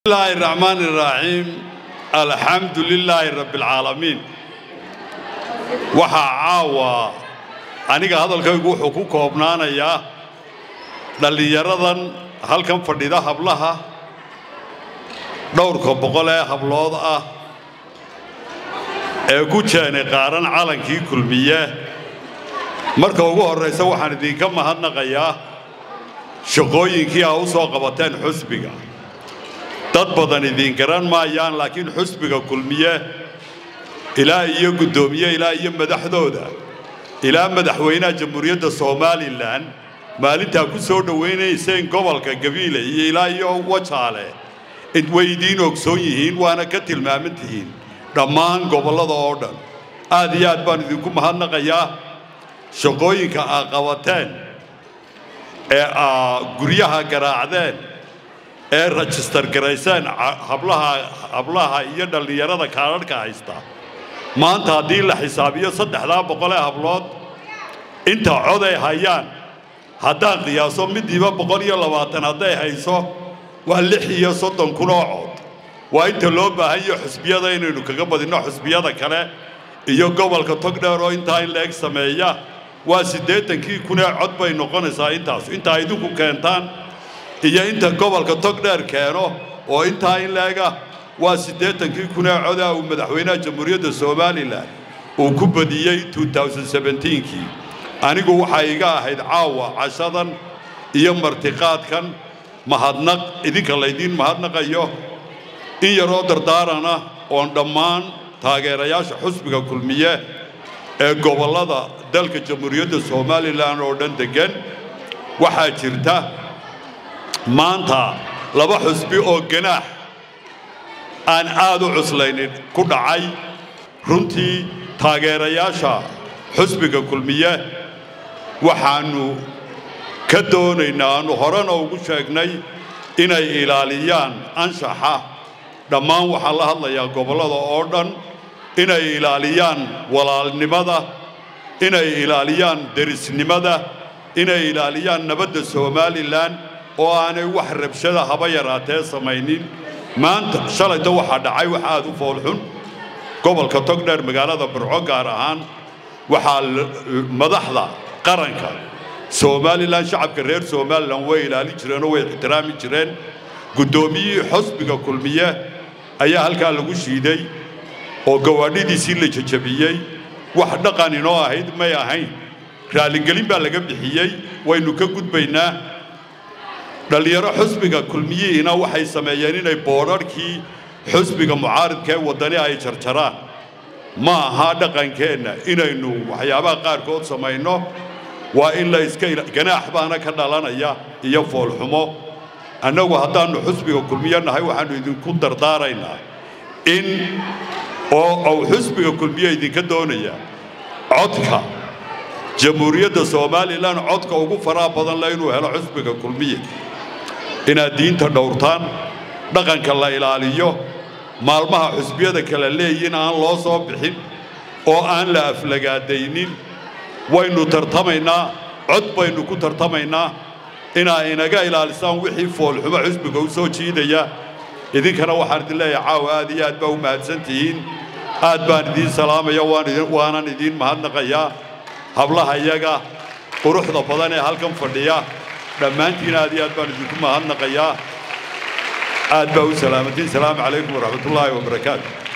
bismillaahi raxmaani raxiim alxamdu lilaahi rabbialcaalamiin waxaa caawa aniga hadalkaygu wuxuu ku koobnaanayaa dhallinyaradan halkan fadhida hablaha dhowrka boqol ee hablood ah ee ku jeenay qaaran calankii kulmiye marka ugu horraysa waxaan idinka mahadnaqayaa shaqooyinkii aa u soo qabateen xusbiga dad badan idiin garan maayaan laakiin xusbiga kulmiye ilaa iyo guddoomiye ilaa iyo madaxdooda ilaa madaxweynaha jamhuuriyadda somalilan maalintaa ku soo dhowaynayseen gobolka gabiile iyo ilaa iyo wajaale way idiin ogsoon yihiin waana ka tilmaaman tihiin dhammaan gobollada oo dhan aad iyo aad baan idinku mahadnaqayaa shaqooyinka aa qabateen ee aa guryaha garaacdeen ee rajistar garayseen hablaha hablaha iyo dhallinyarada kaadharhka haysta maanta haddii la xisaabiyo saddexdaa boqol ee hablood inta cod ay hayaan haddaan qiyaaso midiiba boqol iyo labaatan hadday hayso waa lix iyo soddon kun oo cod waa inta loo baahanyo xusbiyada inaynu kaga badinno xusbiyada kale iyo gobolka togdheer oo intaa in la eg sameeya waa siddeetankii kunee cod bay noqonaysaa intaas intaa idinku keentaan iyo inta gobolka togdheer keeno oo intaa in la-ega waa siddeetankii kunee codaa uu madaxweynaha jamhuuriyadda somalilan uu ku badiyey kii anigu waxaa iga ahayd caawa cashadan iyo martiqaadkan mahadnaq idinka laydiin mahadnaqayo in yaroo dardaarana oon dhammaan taageerayaasha xusbiga kulmiye ee gobollada dalka jamhuuriyadda somalilan oo dhan deggan waxaa jirta maanta laba xusbi oo ganaax aan aad u cuslaynin ku dhacay runtii taageerayaasha xusbiga kulmiye waxaannu ka doonaynaa aannu horena ugu sheegnay inay ilaaliyaan anshaxa dhammaan waxaa la hadlayaa gobollada oo dhan inay ilaaliyaan walaalnimada inay ilaaliyaan derisnimada inay ilaaliyaan nabadda somalilan oo aanay wax rabshada haba yaraatee samaynin maanta shalayta waxaa dhacay wax aad u foolxun gobolka togdheer magaalada burco gaar ahaan waxaa madaxda qaranka somalilan shacabka reer somalilan way ilaalin jireenoo way ixtiraami jireen guddoomiyihii xusbiga kulmiye ayaa halkaa lagu shiiday oo gawaadhidiisii la jajabiyey wax dhaqan inoo ahayd may ahayn raalligelin baa laga bixiyey waynu ka gudbaynaa dhallinyaro xusbiga kulmiyihiina waxay sameeyeen inay boodharhkii xusbiga mucaaridka ee waddani ay jarjaraan ma aha dhaqankeenna inaynu waxyaabaha qaarkood samayno waa in la iska ganaax baana ka dhalanaya iyo foolxumo annagu haddaannu xusbiga kulmiye nahay waxaannu idinku dardaaraynaa in oo uu xusbiga kulmiye idinka doonaya codka jamhuuriyadda somalilan codka ugu faraha badan le inuu helo xusbiga kulmiye inaad diinta dhowrtaan dhaqanka la ilaaliyo maalmaha xusbiyada kala leeyihin aan loo soo bixin oo aan la aflagaadaynin waynu tartamaynaa cod baynu ku tartamaynaa inaa inaga ilaalisaan wixii foolxumo xusbiga u soo jiidaya idinkana waxaan idin leeyahay caawa aad iyo aad baa u mahadsan tihiin aad baan idiin salaamaya waanan idiin mahadnaqayaa hablaha iyaga quruxda badan ee halkan fadhiya dhammaantiin aad iyo aad baan idinku mahadnaqayaa aad baa u salaamantiin salaamu calaykum waraxmatullaahi wabarakaatu